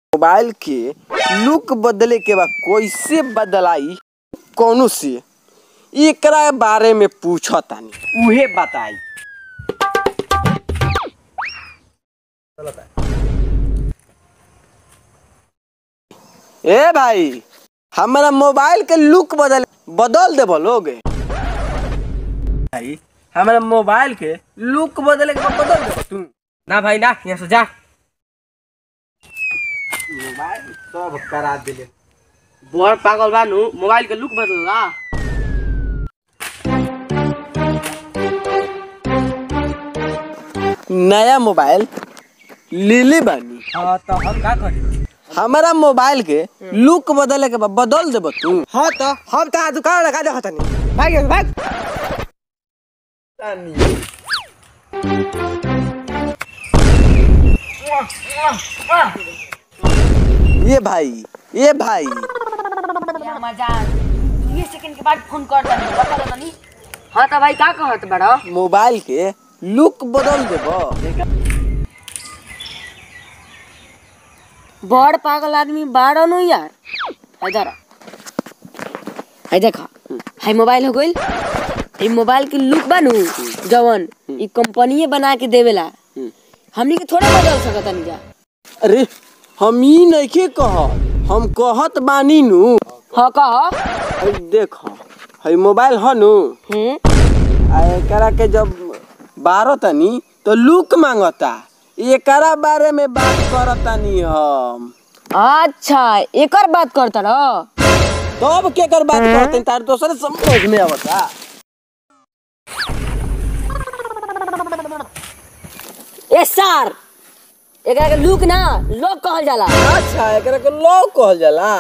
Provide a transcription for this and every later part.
mobile के look बदले के बा कैसे बदलाई कौनो से एकरा बारे में पूछतानी उहे बताई ए भाई हमारा मोबाइल के लुक बदल बदल दे लोगे भाई हमारा मोबाइल के लुक बदले के बा बदल दे तू ना भाई ना यहाँ से जा मोबाइल सब करा दिले बड़ पागल बानू मोबाइल के लुक बदलला नया मोबाइल लिली बानी हाँ तो हम का करी हमारा मोबाइल के लुक बदले के बा बदल देब तू हाँ तो हम तो दुकान लगा दे हतनी भाग यहाँ से, भाग ये भाई ये भाई मजाक ये सेकंड के बाद फोन कर दनी बता दनी हाँ तो भाई का कहत बड़ा मोबाइल के लुक बदल देब बड़ पागल आदमी बाड़ा नु यार इधर है देखा है मोबाइल हो गइल ई मोबाइल के लुक बनू जवन ई कंपनीए बना के देवेला हमनी के थोड़ा बदल सकत नहीं जा अरे हम ई नइखे कहत हम कहत बानी नु हाँ कह हई देख हई मोबाइल ह नु हम्म आ एकरा के जब बारो तनी तो लुक मांगता एकरा बारे में बात करतानी हम अच्छा एकर बात करता रह तब के कर बात करते तार दोसर समझ में आवता ए सर एकरा के लुक ना लोग कहल जाला अच्छा एकरा के लो कहल जाला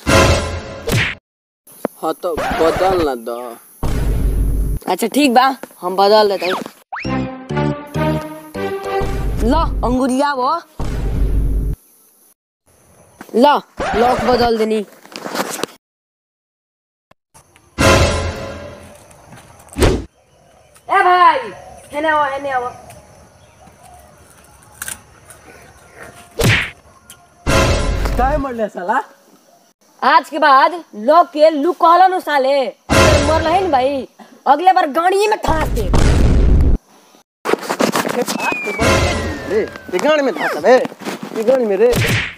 हाँ तो बदल ना दो अच्छा ठीक बा हम बदल देते लो अंगुरिया वो लो लॉक बदल देनी ए भाई हेने आओ हेने आओ काहे मरले साला आज के बाद लोग के लुक कहला नु साले अगर मर रहे न भाई अगले बार गाड़ी में ठास दे रे ये गाड़ी में था रे ये गाड़ी में रे